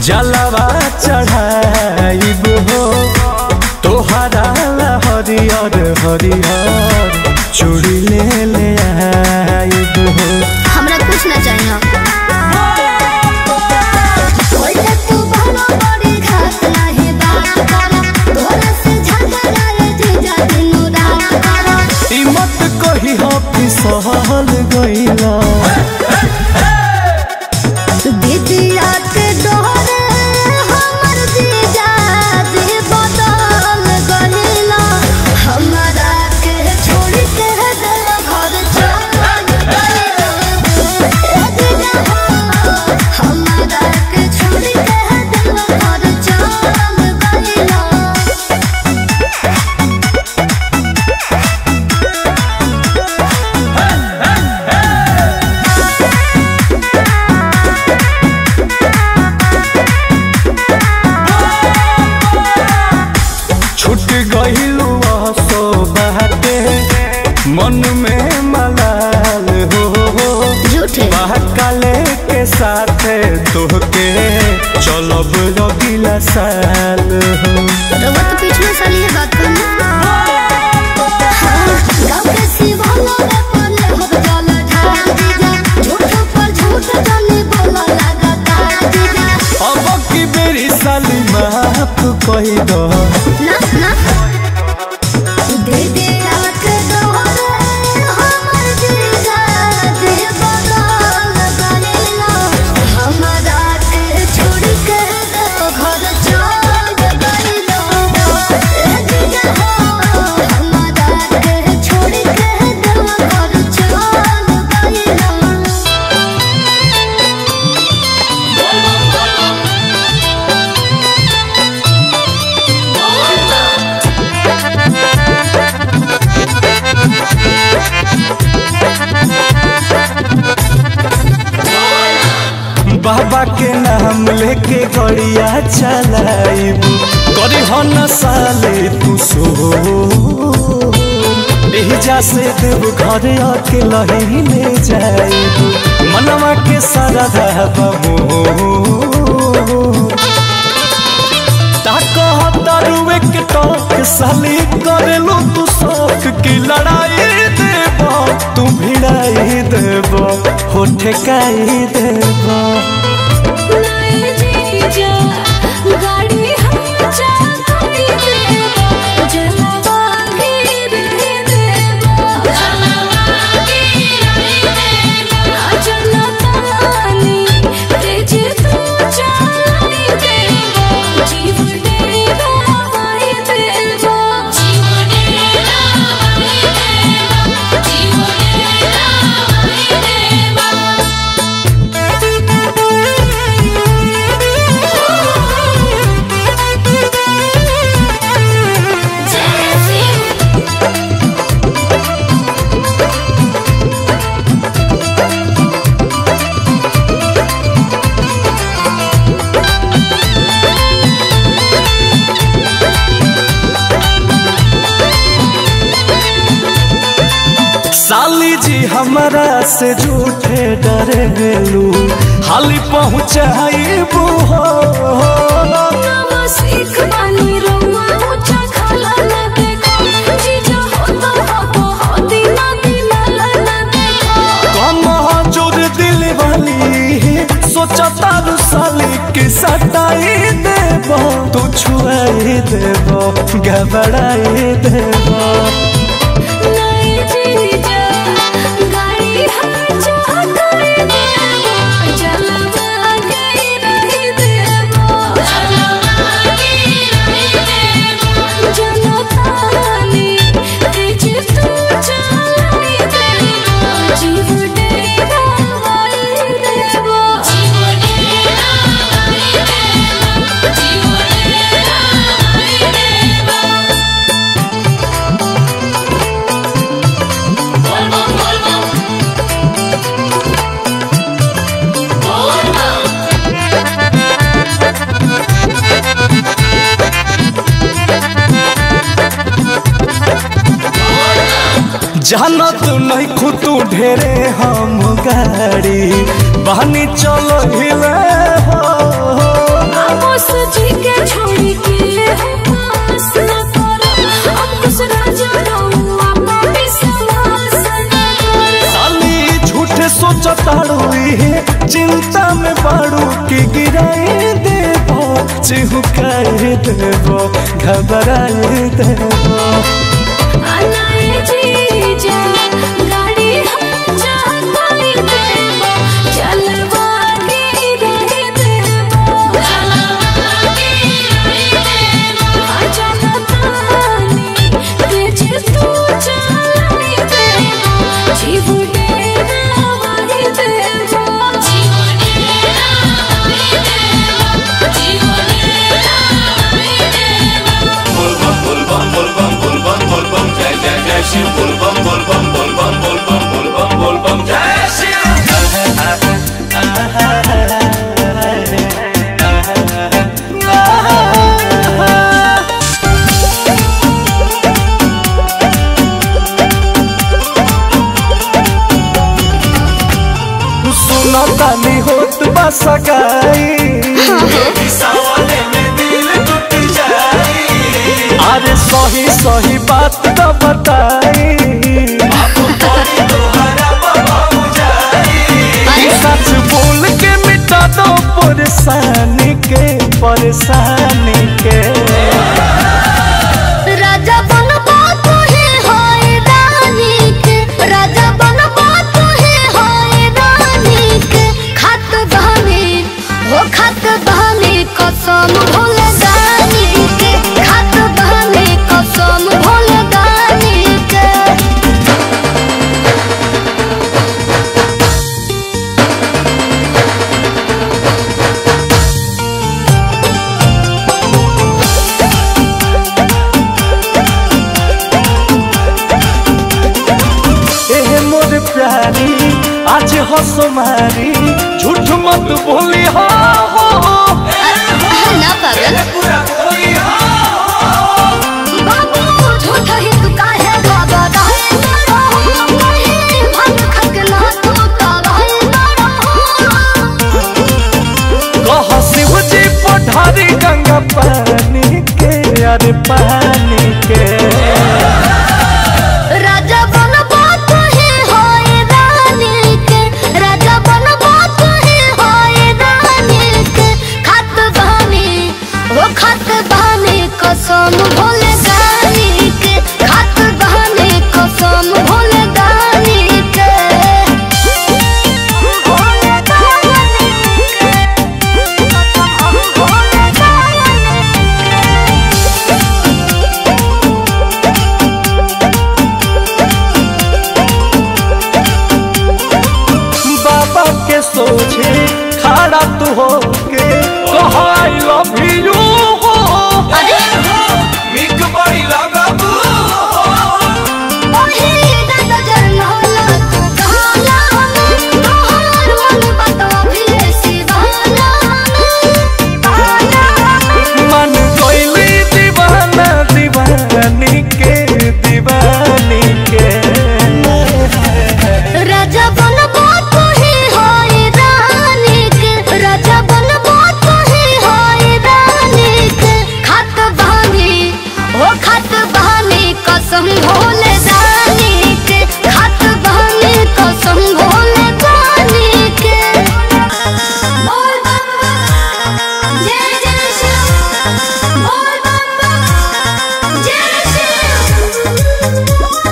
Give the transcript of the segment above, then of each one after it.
जलवा चढ़ाइब हो तोहरा ला हरियर हरियर चूड़ी ले ले आइब हो हमरा कुछ ना चाहिए ओए तू बहनो बड़ी घात नाही बात करा तोरा से झगड़ा रे जीजा दिनो रात करा ई मत कही हो फिसल गईला बिटिया के डोरे हमर जीजा जी बदल गइला हमरा के छोड़ के दिल घर चल गइला ए जीजा हो, हमरा के छोड़ के दिल घर चल गइला छूट गईलू सो बाटे मन में मलाल हो झूठे महाकाले के साथे तोहके चलब रगिला साल हो रउआ तो पिछले साल ये बात करना हाँ, गाँव के शिवाला में पले हो जल ढाल दीजा झूठ पर झूठ जाने बोला लगातार दीजा अब की बेरी साली माफ कही दो ना ना दे दे आँख दोहरे हमर जीजा दे बदल गइला हमरा के छोड़ के दो घर चल गइला ए जीजा हो हमरा के छोड़ के दो घर चल गइला बाबा के नाम लेके गड़िया चलाइब करी हो न साले तू सो एहिजा से देव घर आके लही ले जाइब मनवा के सारा बमो ताको दारुए के टोक साली करेलू तू शौक की लड़ाई देबो तू भिड़ाई देबो हो ठेकाई देबो साली जी हमारा से झूठे डरेलू हाली पहुँचाइबू हो सीख बानी रउआ ऊंचा खाला न देखो जीजा हो तो हो हो दीना दीना न देखो कम जोर दिल वाली सोचा तारू साली के सटाई देबो तू छुआई देबो घबराई देबो नहीं जीजा गाड़ी हाचा कर देबो जलवा के रही देबो जलवा के रही देबो जनतानी तेज तू चलाई देबो जीव डेरा वाली देबो जीव डेरा वाली देबो जीव डेरा वाली देबो जानत नहीं खुतू ढेरे हम गाड़ी बहनी चलो हिले हो जी के छोड़ी के पास न करो अंकुश राजा रहुआ पापी समास न करो साली झूठे सोचताड़ू इहे चिंता में बाड़ू के गिराए देबो चिहुकाए देबो घबराए देबो अनाए जीजा गाड़ी हम जाताई देबो चलवा के रहे देबो चलवा के रहे देबो जनतानी तेज तू चलाई देबो जीव डेरा वाही देबो जीव डेरा वाही देबो जीव डेरा वाही देबो सुनो तानी होत बा सगाई अरे सही सही बात तो बताई ई सच बोल के मिटा दो परेशानी के परेशानी के राजा बनबा तुहे होए रानी के राजा बनबा तुहे होए रानी के खत बहनी हो खत बहनी कसम भूल जानी के खत बहनी कसम भूल जानी के एहे मोर प्यारी आज हंसो मारी झूठ मत बोली हो हो, हो। ना पागल बाबू झूठा ही तू काहे बाबा रहे ना रहो कहीं भंग खकना तू का रहे ना रहो कह शिव जी पठारी गंगा पानी के अरे पानी के राजा बनबा तुहे होए रानी के राजा बनबा तुहे होए रानी के खत बहनी वो खत बहनी कसम भूल जानी के खत बहनी कसम भूल जानी के भूल जानी के कसम भूल जानी के बाबा के सोचे खड़ा तू हो के कह आई लव यू हो मिक बड़ी लगबू मन कोइली दीवाना दीवानी के दीवानी के राजा बनबा तुहे होए रानी के राजा बनबा तुहे होए रानी के खत बहानी ओ खत बहानी कसम भोले जानी के खत बहानी कसम भोले जानी के बोल बम्बा जय जय शिव बोल बम्बा जय शिव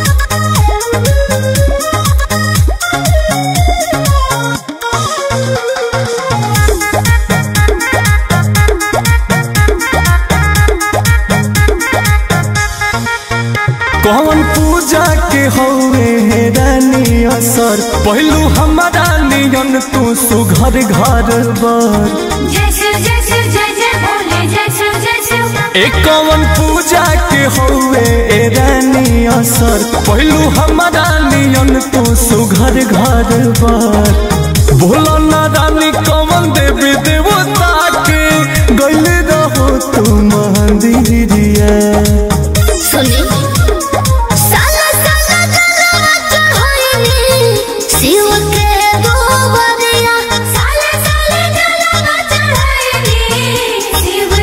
कौन पूजा के हौवे हे रानी असर पहलू हमारा नियन तू सुघर घर बर जय शिव जय शिव जय जय भोले जय शिव जय शिव एक कौन पूजा के हौवे ए रानी असर पहलू हमारा नियन तू सुघर घर बर भोला ना रानी कौन देवी देवता के गैल रहो तू मंदिरिया सुनी साला साला जलवा चढ़ाईनी शिव के गोबरिया साले साले जलवा चढ़ाईनी शिव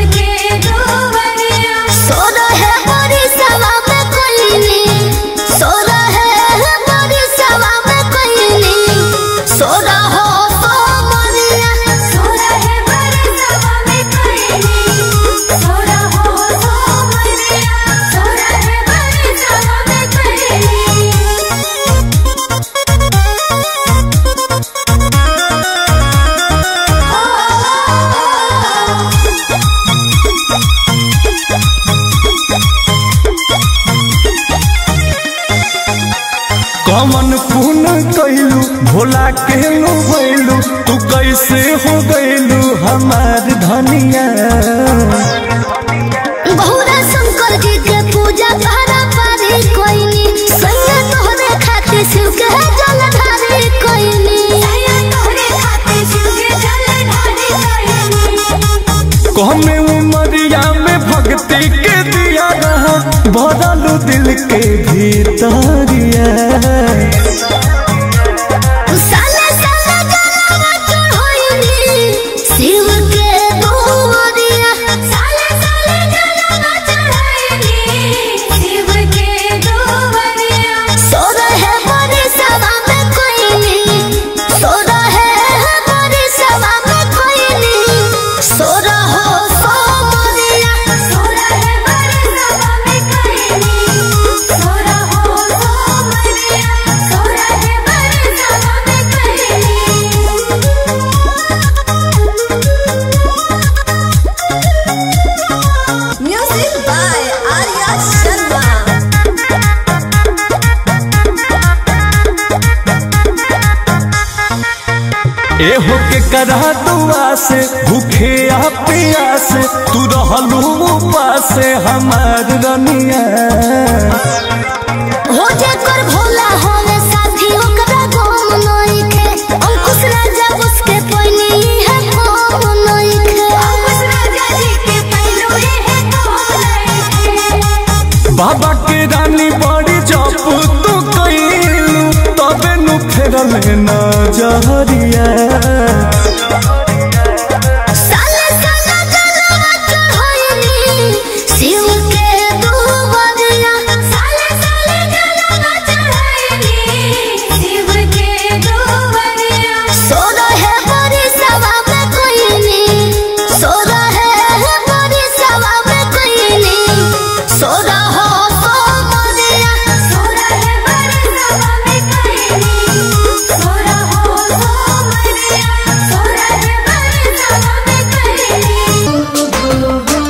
कमन पुन कैलू भोला के नु भैलू तू कैसे हो गैलू हमार धनिया बहुरा शंकर जी के पूजा पारा पारी कोइनी सैया तोहरे खातिर शिव के जल ढारी कोइनी सैया तोहरे खातिर शिव के जल ढारी कोइनी कहमे उमरिया में भक्ति के दिया रहा भरलू दिल के भीतरिया साले साले जलवा चढ़ोइनी शिव के दुआरिया साले साले जलवा चढ़ोइनी शिव के दुआरिया सोरा है बड़ी सभा में कोइनी सोरा है बड़ी सभा में कोइनी सोरा हो सो मोरिया सोरा है बड़ी सभा में कोइनी सोरा हो सो मोरिया सोरा है बड़ी सभा में कोइनी म्यूजिक बाय आर्या शर्मा एहो के करा दुआ से भूखे आ प्यास तू रहलू उपास हमार रनिया हो जे कर भोला होवे साथी ओकरा गोम नई के अंकुश राजा उसके पहिली है गोम नई के अंकुश राजा जी के पहिलो है गोम नई के बाबा के रानी बड़ी जप तू कैलू तबे नु फेरल न जहरिया साले साले जलवा चढ़ोइनी शिव के दुआरिया साले साले जलवा चढ़ोइनी शिव के दुआरिया सोरा है बड़ी सभा में कोइनी सोरा है बड़ी सभा में कोइनी सोरा हो सो मोरिया सोरा है बड़ी सभा में कोइनी सोरा हो सो मोरिया सोरा है बड़ी सभा में कोइनी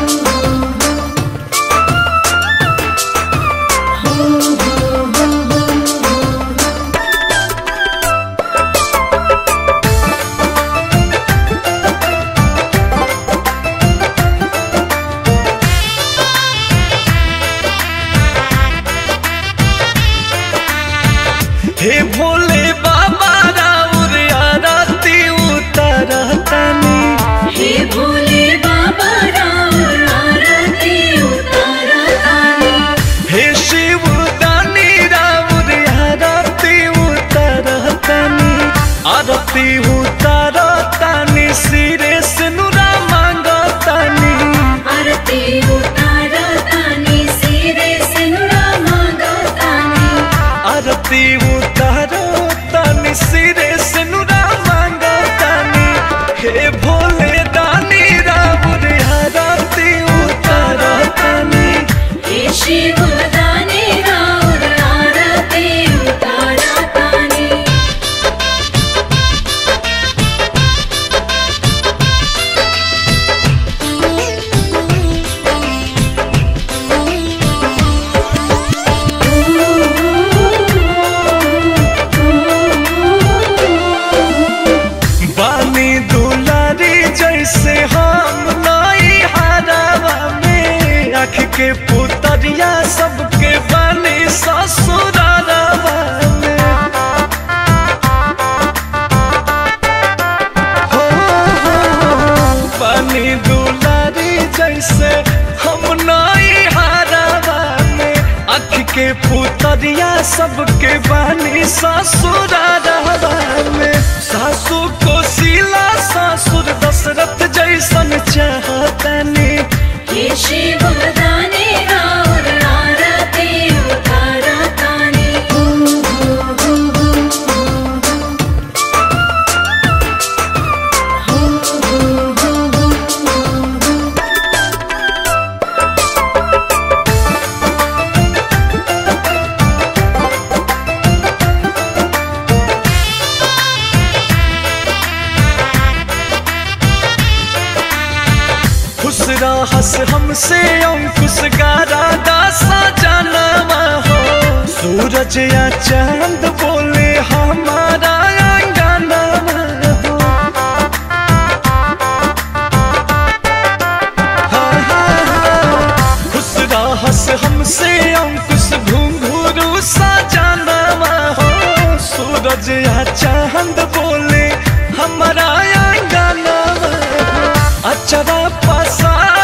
हे भोले बाबा राउर आरती उतरतनी हे भोले बाबा राम आरती उतारतानी हे शिव दानी राउर आरती उतरतनी आरती उतरतनी सिरे से नुरा मांगतनी आरती उतारतानी सिरे सिनुरा मांगतानी आरती उतरतनी सिरे से नुरा मांगतनी हे भोले दानी राउर आरती उतरतनी हे शिव दाने राम आरती उतारतानी बानी दुलारी जैसे हम नई हरावा में आँख के पुतरिया सबके बानी ससुरारावा में हो, हो, बानी दुलारी जैसे हम नई हरावा में आँख के पुतरिया सबके बानी ससुरारावा में सासू को सिला ससुर दशरथ जैसन चाहतनी हे शिव दाने राम आरती उतारतानी खुश रहस हमसे अंकुश गारा दासा जानवा हो सूरज या चांद बोले हमारा अंगना हो हाँ, हाँ, हाँ। खुश रहस हमसे अंकुश घुंघरू सा जाना हो सूरज या चांद बोले हमारा अंगना हो अचरा पसा